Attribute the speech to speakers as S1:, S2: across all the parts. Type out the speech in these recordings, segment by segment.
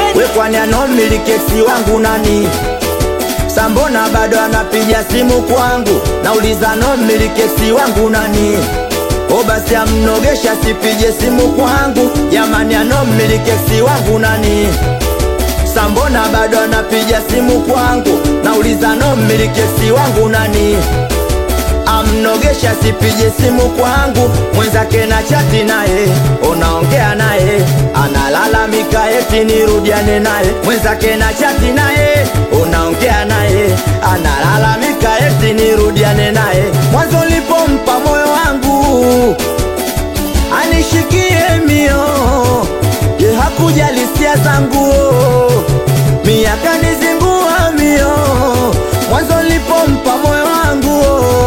S1: we kwani anomiliki eksi wangu nani sambona bado anapiga simu kwangu nauliza nomiliki eksi wangu nani o basi amnogesha sipige simu kwangu jamani anomiliki eksi wangu nani sambona bado anapiga simu kwangu nauliza nomiliki eksi wangu nani amnogesha sipige simu kwangu mwenzake na chati naye unaongea naye analalamika eti nirudiane naye mwenzake na chati naye unaongea naye analalamika eti nirudiane naye mwanzo lipompa moyo wangu anishikie mio ye hakujali hisia zangu miaka nizingua mio mwanzo lipompa moyo wangu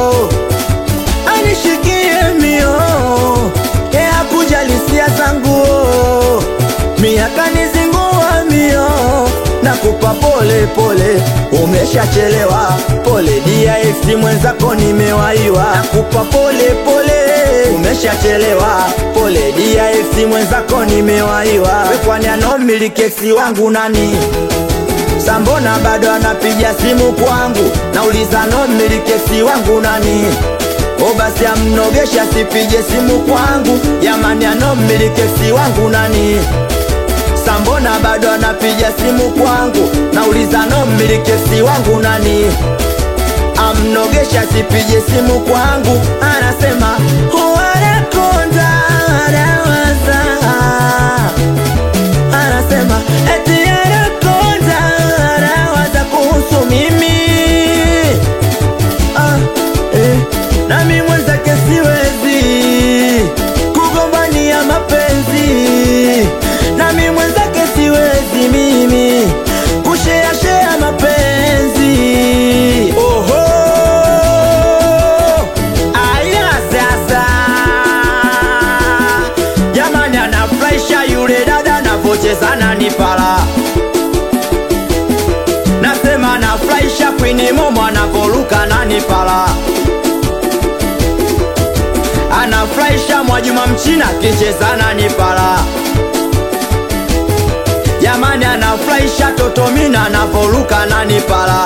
S1: anishikie mio ye hakujali hisia zangu miaka nizingua mio nakupa pole pole umeshachelewa pole DIX mwenzako nimewaiwa nakupa pole pole umeshachelewa pole DIX mwenzako nimewaiwa we kwani anomiliki eksi wangu nani sambona bado anapiga simu kwangu nauliza nomiliki eksi wangu nani o basi amnogesha sipige simu kwangu jamani anomiliki eksi wangu nani sambona bado anapiga simu kwangu nauliza nomiliki eksi wangu nani amnogesha sipige simu kwangu anasema wanakonda anawaza anasema eti anakonda anawaza kuhusu mimi ah, eh, nami mwenzake siwezi kugombania mapenzi nami mwenzake siwezi mimi kusheashea mapenzi oho aya sasa jamani anafurahisha yule dada navocheza nani pala nasema anafurahisha kwini momo anavoruka nani pala anafurahisha Mwajuma Mchina kicheza nani pala jamani anafurahisha Totomina anavoruka nani pala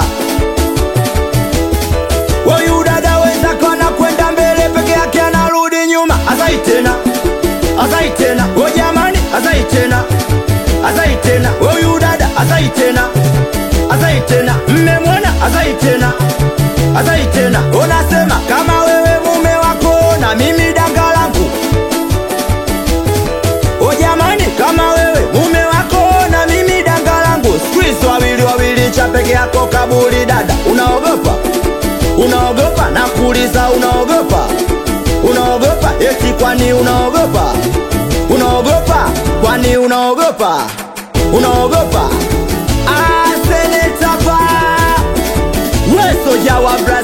S1: Huyu dada wenzako anakwenda mbele peke yake anarudi nyuma azai tena azai tena o jamani azai tena azai tena huyu dada azai tena azai tena mmemwona azai tena azai tena unasema kama wewe mume wako na mimi danga langu o jamani kama wewe mume wako na mimi danga langu squeeze wawili wawili cha peke yako kaburi dada unaogopa unaogopa na kuuliza unaogopa unaogopa eti kwani unaogopa unaogopa kwani unaogopa unaogopa asenetapa wesoja wa bra